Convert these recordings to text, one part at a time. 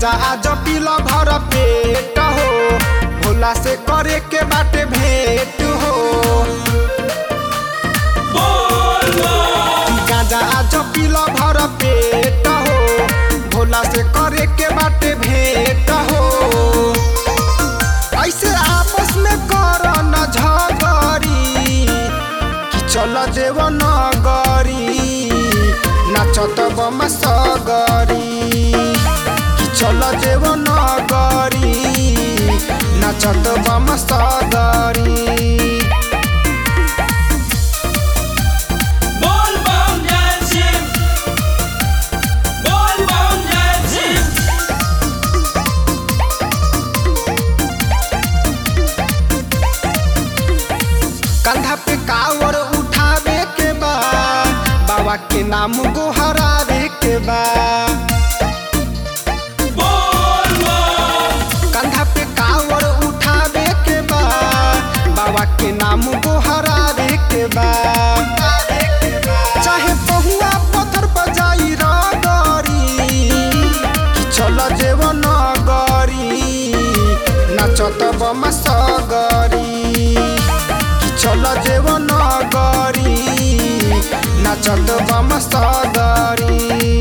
गांजा आज पील भर पेट हो भोला से करे के बाटे भेंट हो गांजा आज पील भर पेट हो भोला से करे के बाटे भेंट हो ऐसे आपस में कर न झगड़ी कि चल देव नगरी नाचत बम सगरी कि चल देव नगरी नाचत बम सगरी बोल बम जय शिव बोल बम जय शिव कंधा पे कावर उठावे के बा बाबा के नाम गोहरावे के बा बोल बम कंधा पे कावर उठावे के बा बाबा के नाम गोहरावे के बा चाहे पहुआ पत्थर बजाई रगरी कि चल जेव नगरी नाचत बम सगरी कि चल जेव नगरी नाचत बम सगरी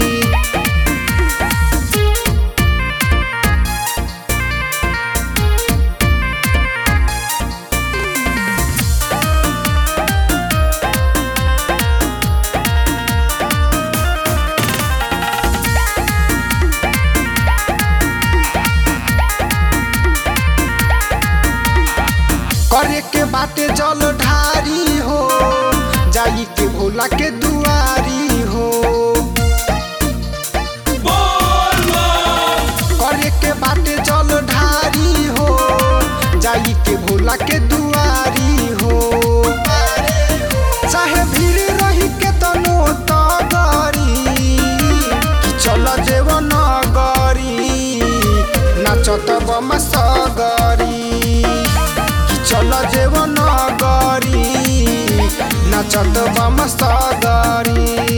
करे के बाटे जल ढारी हो जाई के भोला के दुआरी हो बोल बम करे के बाटे जल ढारी हो जाई के भोला के दुआरी हो चाहे भीड़ रही के तनो तगरी कि चल जेव नगरी नाचत बम सगरी कि चल जेव नगरी नाचत बम सगरी